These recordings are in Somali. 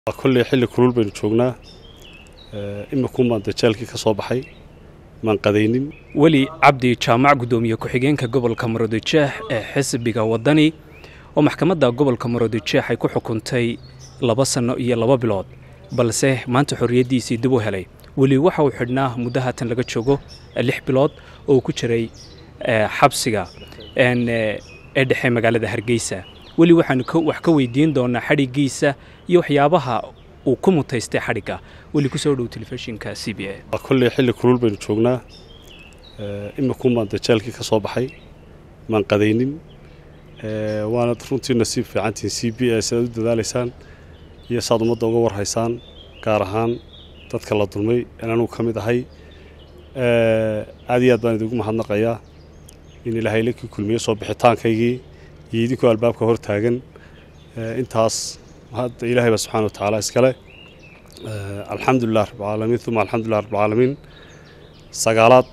kolley xilli kulul baynu joognaa imikuun baan dajaalkii ka soo baxay maan qadaynin weli cabdi jaamac guddoomiye ku-xigeenka gobolka maroodijeex ee xisbiga waddani oo maxkamadda gobolka maroodijeex ay ku xukuntay laba sanno iyo laba bilood balse maanta xorriyaddiisii dib u helay weli waxa uu xidhnaa muddo haatan laga joogo lix bilood oo uu ku jiray xabsiga ee dhexe magaalada hargeysa weli waxaanu wax ka weydiin doonaa xadhiggiisa iyo waxyaabaha uu ku mutaystay xadhigga weli ku soo dhow telefishinka c b a kolley xilli kulul baynu joognaa imikuun baan dajaalkii ka soo baxay maan qadaynin waana runtii nasiib fiicantihin c b a sidaad u dadaalaysaan iyo saad ummadda uga warhaysaan gaar ahaan dadka la dulmay in anugu ka mid ahay aad iyo aad baan idigu mahadnaqayaa in ilaahay la kii kulmiye soo bixitaankaygii iyo idinkoo albaabka hor taagan intaas hadda ilaahay baa subxana wa tacaala iskale alxamdulilah rabbilcaalamiin uma alxamdulilah rabbilcaalamiin sagaalaad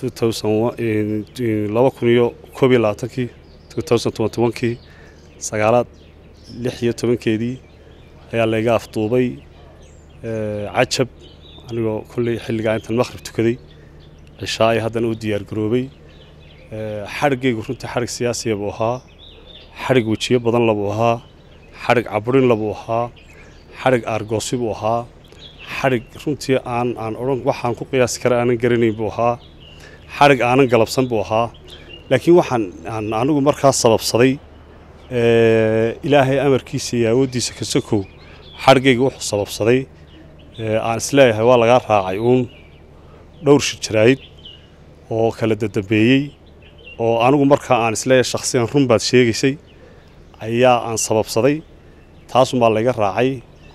laba kun iyo koob iyo labaatankii kii sagaalaad lix iyo tobankeedii ayaa layga afduubay cajab anigoo kolley xilligaa intaan maqhrib tukaday cishaa ay haddana u diyaargaroobay xadhiggaygu runtii xadhig siyaasiya buu ahaa xadhig wejiyo badan labuu ahaa xadhig caburin labuu ahaa xadhig aargoosi buu ahaa xadhig runtii aan aan odhan waxaan ku qiyaasi kara aanan garanayn buu ahaa xadhig aanan galabsan buu ahaa laakiin waxaan aan anigu markaas sababsaday ilaahay amarkiisa iyo awooddiisa ka sokow xadhiggayga wuxuu sababsaday aan isleeyahay waa lagaa raacay uun dhowr shir jaraa'id oo kala dadambeeyey oo anigu markaa aan isleeyahay shakhsiyan run baad sheegaysay ayaa aan sababsaday taasumbaa layga raacay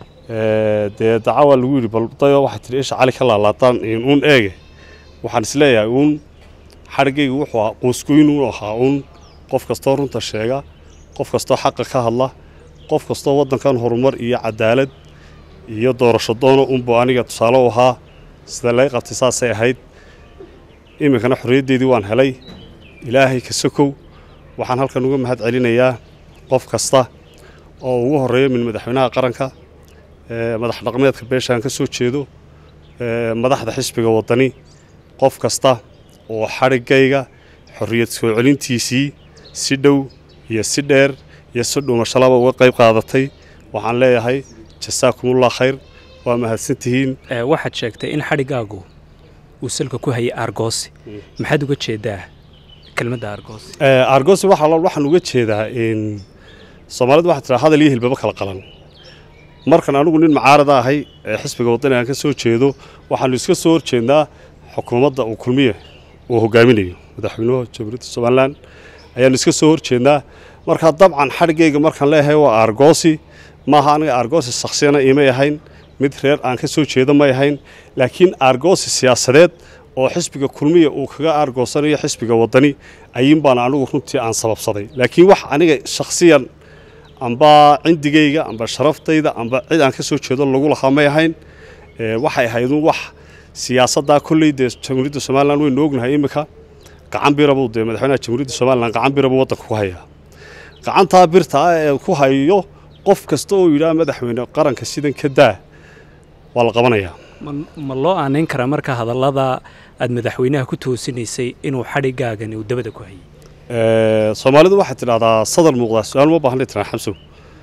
dee daca waa lagu yidhi baldayo waxaa tihi isha cali ka laalaadaan uun eege waxaan isleeyahay uun xadhiggaygu wuxuu ahaa quusgoynuun ahaa uun qof kastoo runta sheega qof kastoo xaqa ka hadla qof kastoo waddankan horumar iyo cadaalad iyo doorasho doono unbuu aniga tusaale u ahaa sida laga qabtay saasay ahayd iminkana xorriyaddeedii waan helay ilaahay ka sokow waxaan halkan uga mahad celinayaa qof kasta oo ugu horreeya min madaxweynaha qaranka madax dhaqmeedka beeshaan ka soo jeedo madaxda xisbiga waddani qof kasta oo xadhiggayga xorriyad soo celintiisii si dhow iyo si dheer iyo si dhuumashalaba uga qayb qaadatay waxaan leeyahay jasaakumullah khayr waa mahadsantihiin waxaad sheegtay in xadhiggaagu uu salka ku hayay aargoosi maxaad uga jeedaa kelmadda aargoosi aargoosi waxaan uga jeedaa soomaalidu waxaa tiraa hadal iyo hilbaba kala qalan markan anigu nin macaarada ahay ee xisbiga waddani aan ka soo jeedo waxaanu iska soo horjeednaa xukuumadda uu kulmiye uu hogaaminayo madaxweynuhu jamhuuriyadda somalilan ayaanu iska soo horjeednaa markaa dabcan xadhiggayga markaan leeyahay waa aargoosi maaha aniga aargoosi shakhsiyana imay ahayn mid reer aan ka soo jeedo may ahayn laakiin aargoosi siyaasadeed oo xisbiga kulmiya uu kaga aargoosanayo xisbiga waddani ayin baan anigu runtii aan sababsaday laakiin wax aniga shakhsiyan amba cindigayga amba sharaftayda amba cid aan ka soo jeedo lagu lahaa may ahayn waxay ahaydun wax siyaasaddaa kolley dee jamhuuriyadda somalilan waynu ognahay iminka gacan birabuu dee madaxweynaha jamhuuriyadda somalilan gacan birabuu waddanka ku hayaa gacantaa birta ah ee ku hayo qof kasta oo yidhaha madaxweyne qaranka sidan ka daa waa la qabanayaa ma loo aanayn karaa marka hadallada aad madaxweynaha ku toosinaysay inuu xadhiggaagan uu dabada ku hayay soomaalidu waxaad tidhahdaa sadar muuqdaa su-aal ma baahnay tiraa xamsow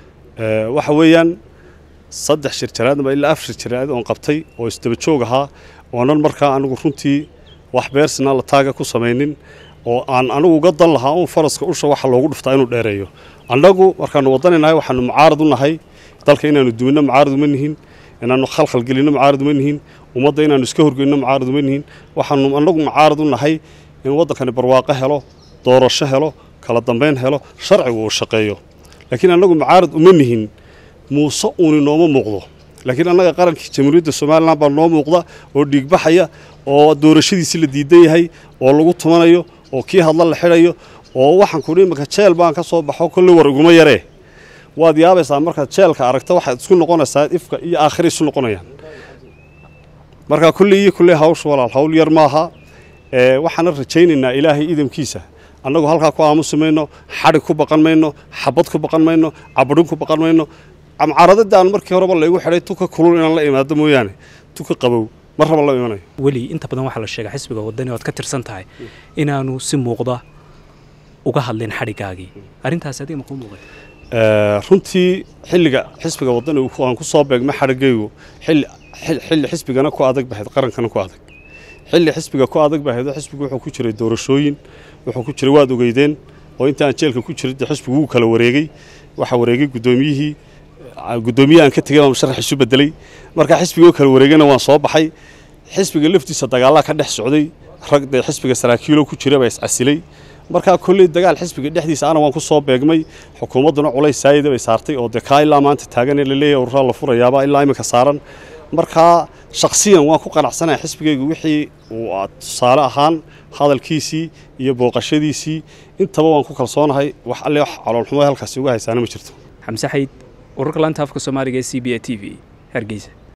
waxa weeyaan saddex shir jaraad ama ilaa afar shir jaraad oon qabtay oo isdaba joog ahaa oonan markaa anigu runtii wax beersina la taaga ku samaynin oo aan anigu uga dan lahaa uun faraska usha waxa loogu dhuftaa inuu dheereeyo annagu markaanu waddaninahay waxaanu mucaarad u nahay dalka inaanu duwinno mucaarad uma nihin inaanu khalkhal gelinno mucaarad uma nihin ummadda inaanu iska horgeynno mucaarad uma nihin waxaanu annagu mucaarad u nahay in waddankani barwaaqo helo doorasho helo kala dambayn helo sharcigu uu shaqeeyo laakiin annagu mucaarad uma nihin muuse uuni nooma muuqdo laakiin annaga qarankii jamhuuriyadda somalilan baa noo muuqda oo dhiigbaxaya oo doorashadiisii la diidan yahay oo lagu tumanayo oo kii hadla la xidhayo oo waxaan kudhi imanka jeel baan ka soo baxo kolley war iguma yaree waad yaabaysaa markaad jeelka aragta waxaad isku noqonaysaa ifka iyo aakhira isu noqonayaan marka kulley iyo kulley hawsha walaal hawl yar maaha waxaana rajaynaynaa ilaahay idamkiisa annagu halkaa ku aamusi mayno xadhig ku baqan mayno xabad ku baqan mayno cabadhin ku baqan mayno camcaaradada aan markii horeba laygu xidhay tuka kulul inaan la imaado mooyaane tuka qabow mar raba la imanayo weli inta badan waxaa la sheegaa xisbiga wadani oad ka tirsan tahay inaanu si muuqda uga hadlin xadhigaagii arrintaasi adiga makuu muuqay runtii xilliga xisbiga wadani aan ku soo beegma xadhigaygu xilli xisbigana ku adag bahayd qarankana ku adag xilli xisbiga ku adag bahayd xisbigu wuxuu ku jiray doorashooyin wuxuu ku jiray waad ogeydeen oo inta aan jeelka ku jiray xisbigu wuu kala wareegey waxaa wareegay guddoomiyihii guddoomiye aan ka tegay baan sharax isu bedelay markaa xisbigoo kala wareegayna waan soo baxay xisbiga laftiisa dagaalaa ka dhex socday rag dee xisbiga saraakiilo ku jira baa iscasilay markaa kolley dagaal xisbiga dhexdiisa ana waan ku soo beegmay xukuumadduna culays saayida bay saartay oo dee kaa ilaa maanta taagan ee laleeyahay urraa la furayaaba ilaa iminka saaran markaa shakhsiyan waan ku qanacsanahay xisbigaygu wixii uu tusaale ahaan hadalkiisii iyo booqashadiisii intaba waan ku kalsoonahay wax alle wax caloolxumo halkaasi uga haysaana ma jirto xamse xayd ururka laanta afka soomaaliga ee c b a t v hargeysa